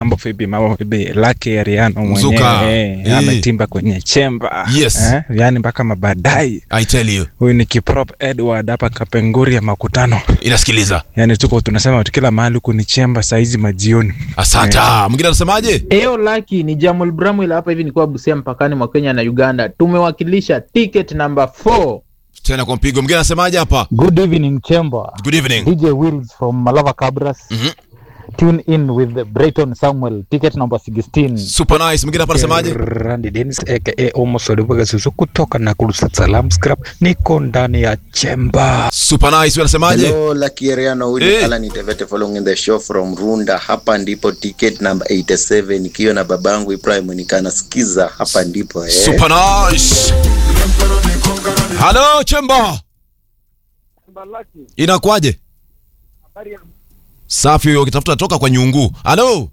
Mambo vipi, mambo vipi? Lucky Ariano Mzuka. mwenyewe Eh. eh, ametimba kwenye chemba Yes. eh, yani mpaka mabadai. I tell you. Huyu ni Kiprop Edward hapa Kapenguri ya makutano, Inasikiliza. yani tuko tunasema tu kila mahali huku ni chemba saizi majioni. Asante. Mwingine anasemaje? Eo Laki ni Jamul Bramwell hapa hivi nikuwa Busia mpakani mwa Kenya na Uganda. Tumewakilisha ticket number 4. Tena kwa mpigo. Mwingine anasemaje hapa? Good evening, Chamber. Good evening. DJ Wills from Malava Cabras. Mhm. Tune in with Brayton Samuel, ticket number 16. Super nice. Mwingine hapa anasemaje? Randy Dennis aka Omos Olivuga Susu kutoka Nakuru Salam Scrap, niko ndani ya chemba. Super nice. Wewe unasemaje? Hello, Lucky Ariano, huyu Eh. ni Alan Itevete following in the show from Runda. Hapa ndipo ticket number 87 nikiwa na babangu Ibrahim nikanasikiza hapa ndipo eh. Super nice. Hello, Chemba. Inakuaje? Safi huyo ukitafuta toka kwa nyungu. Hello.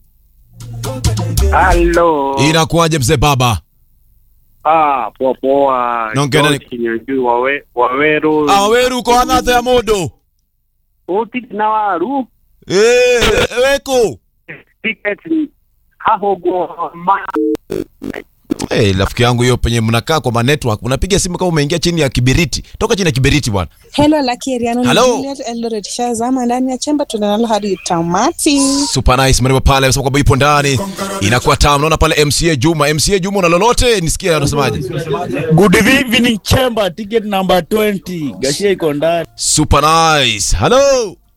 Halo. Inakuaje mzee baba? Ah, poa poa. Naongea nani? George Kinyonju wawe waweru. Ah, wewe uko anatha ya modo. Uti na waru. Eh, weko. Ticket hahogo ma. Eh, rafiki yangu hiyo penye mnakaa kwa ma network, unapiga simu kama umeingia chini ya kibiriti. Toka chini ya kibiriti bwana. Hello Lucky Ariano Hello. ni Juliet Eldoret Shazama ndani ya chemba tunanalo hadi tamati. Super nice mrembo pale anasema kwamba ipo ndani. Inakuwa tamu. Naona pale MCA Juma, MCA Juma una lolote? Nisikie anasemaje? Good evening chamber ticket number 20 Gashia iko ndani. Super nice. Hello.